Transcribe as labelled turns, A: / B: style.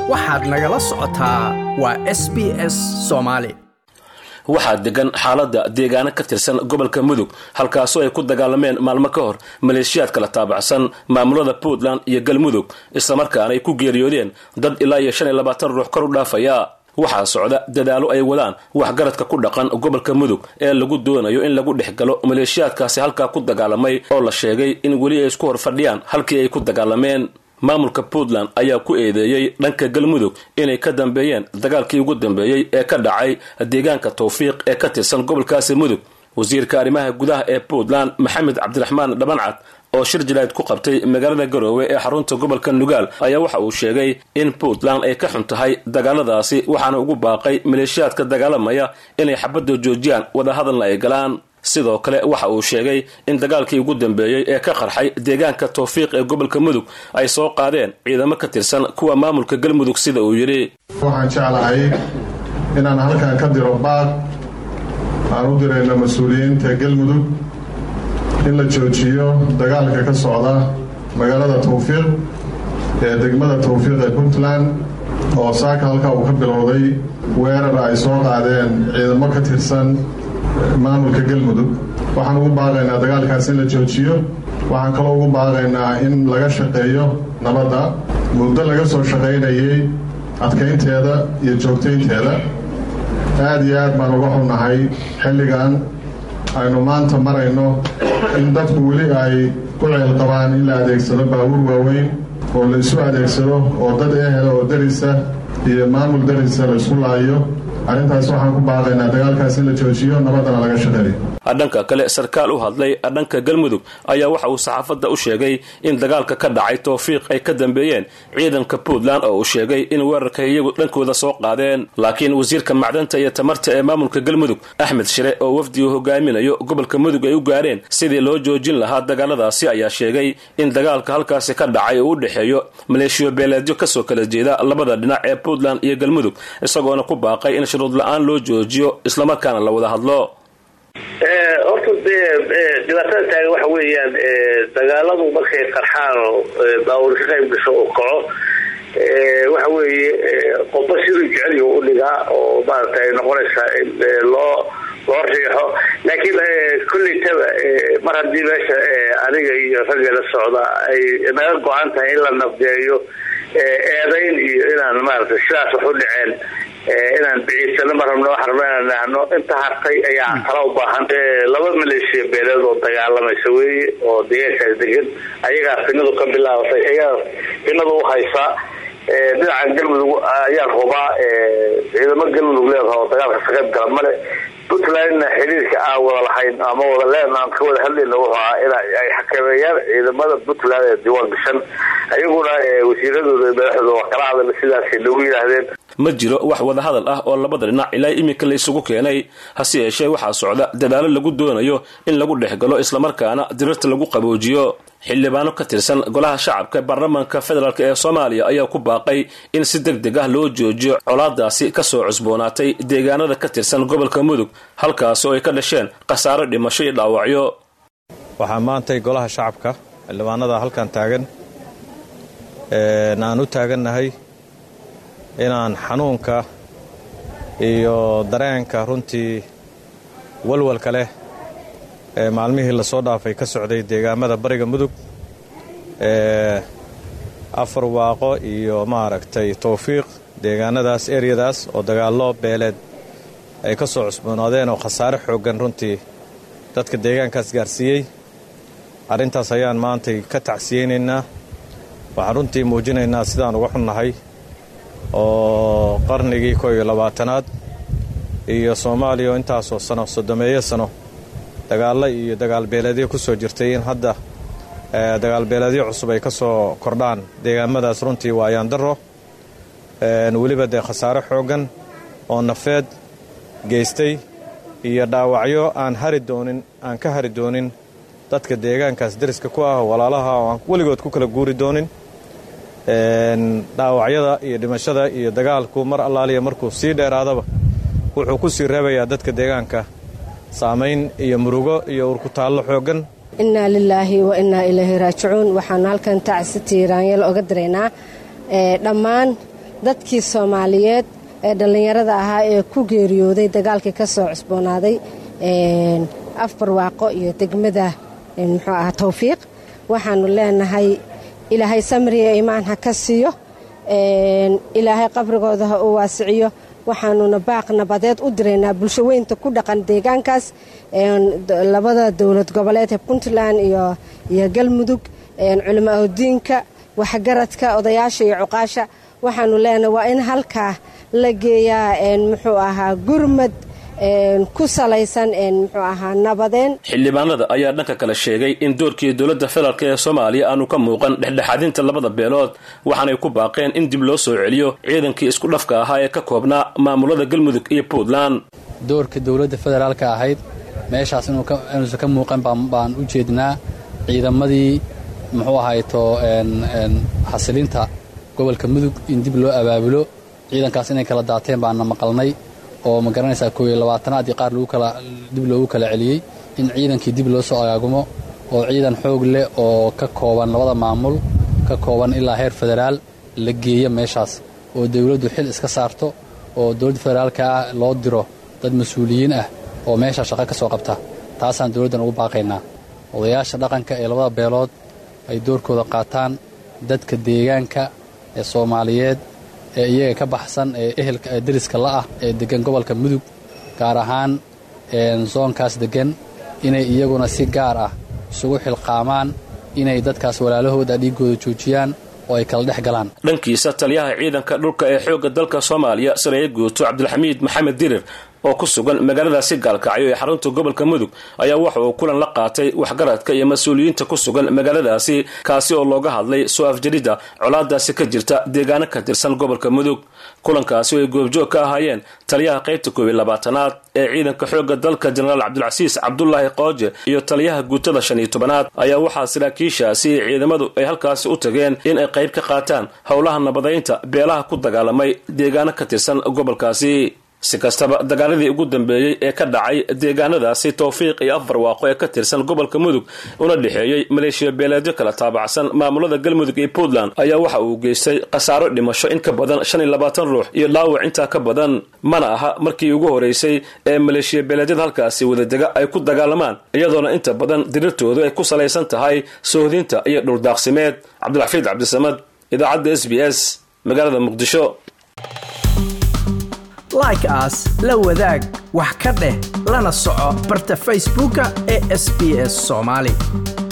A: waxaad nagala socotaa waa s b s soomaali
B: waxaa degan xaaladda deegaano ka tirsan gobolka mudug halkaasoo ay ku dagaalameen maalmo ka hor maleeshiyaad kala taabacsan maamulada puntland iyo galmudug islamarkaana ay ku geeriyoodeen dad ilaa iyo shan iyo labaatan ruux kor u dhaafaya waxaa socda dadaalo ay wadaan waxgaradka ku dhaqan gobolka mudug ee lagu doonayo in lagu dhex galo maleeshiyaadkaasi halkaa ku dagaalamay oo la sheegay in weli ay isku hor fadhiyaan halkii ay ku dagaalameen maamulka puntland ayaa ku eedeeyey dhanka galmudug inay ka dambeeyeen dagaalkii ugu dambeeyey ee ka dhacay deegaanka tawfiiq ee ka tirsan gobolkaasi mudug wasiirka arrimaha gudaha ee puntland maxamed cabdiraxmaan dhabancad oo shir jalayd ku qabtay magaalada garoowe ee xarunta gobolka nugaal ayaa waxa uu sheegay in puntland ay ka xun tahay dagaaladaasi waxaana ugu baaqay maleeshiyaadka dagaalamaya inay xabadda joojiyaan wadahadalna ay galaan sidoo kale waxa uu sheegay in dagaalkii ugu dambeeyey ee ka qarxay deegaanka tawfiiq ee gobolka mudug ay soo qaadeen ciidamo ka tirsan kuwa maamulka galmudug sida uu yidhi
C: waxaan jeclahay inaan halkan ka diro baaq aan u dirayno mas-uuliyiinta galmudug in la joojiyo dagaalka ka socda magaalada tawfiiq ee degmada tawfiiq ee puntland oo saaka halkaa uu ka bilowday weerar ay soo qaadeen ciidamo ka tirsan maamulka galmudug waxaan ugu baaqaynaa dagaalkaas in la joojiyo waxaan kaloo ugu baaqaynaa in laga shaqeeyo nabadda muddo laga soo shaqaynayay adkaynteeda iyo joogtaynteeda aad iyo aad baan uga xunnahay xilligan aynu maanta marayno in dadku weli ay ku ceel qabaan in la adeegsado baabuur waaweyn oo la isu adeegsado oo dad ehela oo darisa iyo maamul darisa la isku laayo arrintaas waxaan ku baaqaynaa dagaalkaas in la joojiyo nabaddana laga shaqeeyo
B: dhanka kale sarkaal u hadlay dhanka galmudug ayaa waxa uu saxaafadda u sheegay in dagaalka ka dhacay tawfiiq ay ka dambeeyeen ciidanka puntland oo uu sheegay in weerarka iyagu dhankooda soo qaadeen laakiin wasiirka macdanta iyo tamarta ee maamulka galmudug axmed shire oo wafdigu hogaaminayo gobolka mudug ay u gaareen sidii loo joojin lahaa dagaaladaasi ayaa sheegay in dagaalka halkaasi ka dhacay uu u dhexeeyo maleeshiyo beeleedyo kasoo kala jeeda labada dhinac ee puntland iyo galmudug isagoona ku baaqay in shuruud la-aan loo joojiyo islamarkaana la wada hadlo
D: horta dee dhibaatada taagan waxa weeyaan dagaaladu markay qarxaan oo baawur ka qayb gasho oo kaco waxa weeye qofba siduu jeceliyo u dhigaa oo maarata ay noqonaysaa in loo loo riixo laakiin kollaytaba mar haddii meesha aniga iyo ragga la socda ay naga go-an tahay in la nabdeeyo eedayn iyo inaan maarata sidaas wax u dhaceen inaan biciisano ma rabno waxaan rabno inaan nahno inta hartay ayaa tala u baahan laba maleeshiya beeleed oo dagaalamaysa weeye oo deegaankaas degan ayagaa finadu ka bilaabatay ayagaa finadu u haysaa dhinacan galmudug ayaan hubaa ciidamo galmudug leedaha oo dagaalka ka qayb gala male puntlandna xiriirka aan wada lahayn ama wada leen aan ka wada hadlayna wuxuu ahaa in ay xakameeyaan ciidamada puntland ee diiwaan gashan ayaguna wasiiradooda madaxdooda waa kala hadal sidaasay nagu yidhaahdeen
B: ma jiro wax wadahadal ah oo labada dhinac ilaa iminka la isugu keenay hase yeeshee waxaa socda dadaalo lagu doonayo in lagu dhex galo islamarkaana dirirta lagu qaboojiyo xildhibaano ka tirsan golaha shacabka baarlamaanka federaalk ee soomaaliya ayaa ku baaqay in si deg deg ah loo joojiyo colaadaasi kasoo cusboonaatay deegaanada ka tirsan gobolka mudug halkaas oo ay ka dhasheen khasaaro dhimasho iyo dhaawacyo
E: waxaa maantay golaha shacabka xildhibaanada halkan taagan aan u taagannahay inaan xanuunka iyo dareenka runtii walwalka leh ee maalmihii lasoo dhaafay ka socday deegaamada bariga mudug ee afar waaqo iyo maaragtay tawfiiq deegaanadaas eryadaas oo dagaallo beeleed ay ka soo cusboonaadeen oo khasaare xooggan runtii dadka deegaankaas gaarsiiyey arrintaas ayaan maantay ka tacsiyeynaynaa waxaan runtii muujinaynaa sidaan uga xunnahay oo qarnigii koo iyo labaatanaad iyo soomaaliya oo intaasoo sano soddomeeyo sano dagaallo iyo dagaalbeeleedyo ku soo jirtay in hadda dagaalbeeleedyo cusub ay ka soo kordhaan deegaamadaas runtii waa ayaandaro weliba dee khasaare xooggan oo nafeed geystay iyo dhaawacyo aan hari doonin aan ka hari doonin dadka deegaankaas deriska ku ah walaalaha oo aan weligood ku kala guuri doonin dhaawacyada iyo dhimashada iyo dagaalku mar allaaliya markuu sii dheeraadaba wuxuu ku sii reebayaa dadka deegaanka saamayn iyo murugo iyo urkutaallo xooggan
F: innaa lilaahi wa innaa ilaahi raajicuun waxaanu halkan tacsi tiiraanyeel oga diraynaa dhammaan dadkii soomaaliyeed ee dhallinyarada ahaa ee ku geeriyooday dagaalkii ka soo cusboonaaday afbarwaaqo iyo degmada muxuu ahaa towfiiq waxaanu leenahay ilaahay samriya imaan ha ka siiyo ilaahay qabrigooda ha uu waasiciyo waxaanuna baaq nabadeed u diraynaa bulsho weynta ku dhaqan deegaankaas labada dowlad goboleed ee puntland iyo galmudug culimaaodiinka waxgaradka odayaasha iyo cuqaasha waxaanu leenahay waa in halkaa la geeyaa muxuu ahaa gurmad ku salaysan muxuu ahaa nabadeen
B: xildhibaanada ayaa dhanka kale sheegay in doorkii dowladda federaalk ee soomaaliya aanu ka muuqan dhexdhexaadinta labada beelood waxaanay ku baaqeen in dib loo soo celiyo ciidankii isku dhafka ahaa ee ka koobnaa maamulada galmudug iyo puntland
G: doorka dowladda federaalka ahayd meeshaas inuusan ka muuqan baan u jeednaa ciidamadii muxuu ahayto xasilinta gobolka mudug in dib loo abaabulo ciidankaas inay kala daateen baana maqalnay oo ma garanaysaa koob iyo labaatanaadii qaar dib loogu kala celiyey in ciidankii dib loo soo agaagumo oo ciidan xoog leh oo ka kooban labada maamul ka kooban ilaa heer federaal la geeyo meeshaas oo dowladdu xil iska saarto oo dowladda federaalka ah loo diro dad mas-uuliyiin ah oo meesha shaqo ka soo qabta taasaan dowladdan ugu baaqaynaa odayaasha dhaqanka ee labada beelood ay doorkooda qaataan dadka deegaanka ee soomaaliyeed ee iyaga ka baxsan ee ehelka ee deriska la'ah ee deggan gobolka mudug gaar ahaan soonkaas deggan inay iyaguna si gaar ah isugu xilqaamaan inay dadkaas walaalahooda dhiiggooda joojiyaan oo ay kala dhex galaan
B: dhankiisa taliyaha ciidanka dhulka ee xoogga dalka soomaaliya sareeye guuto cabdilxamiid maxamed dirir oo ku sugan magaaladaasi gaalkacyo ee xarunta gobolka mudug ayaa waxa uu kulan la qaatay waxgaradka iyo mas-uuliyiinta ku sugan magaaladaasi kaasi oo looga hadlay soo afjaridda colaadaasi ka jirta deegaano ka tirsan gobolka mudug kulankaasi oo ay goobjoog ka ahaayeen taliyaha qaybta koob iyo labaatanaad ee ciidanka xoogga dalka jenaraal cabdilcasiis cabdulaahi qooje iyo taliyaha guutada shan iyo tobanaad ayaa waxaa saraakiishaasi ciidamadu ay halkaasi u tageen in ay qayb ka qaataan howlaha nabadaynta beelaha ku dagaalamay deegaano ka tirsan gobolkaasi si kastaba dagaaladii ugu dambeeyey ee ka dhacay deegaanadaasi towfiiq iyo afbarwaaqo ee ka tirsan gobolka mudug una dhexeeyey maleeshiya beeleedyo kala taabacsan maamulada galmudug iyo puntland ayaa waxa uu geystay khasaaro dhimasho in ka badan shan iyo labaatan ruux iyo dhaawac intaa ka badan mana aha markii ugu horeysay ee maleeshiya beeleedyada halkaasi wadadega ay ku dagaalamaan iyadoona inta badan dirirtoodu ay ku salaysan tahay soohdinta iyo dhuldaaqsimeed cabdilxafiid cabdisamad idaacadda s b s magaalada muqdisho
A: like aas la wadaag wax ka dheh lana soco barta facebooka ee sb s soomaali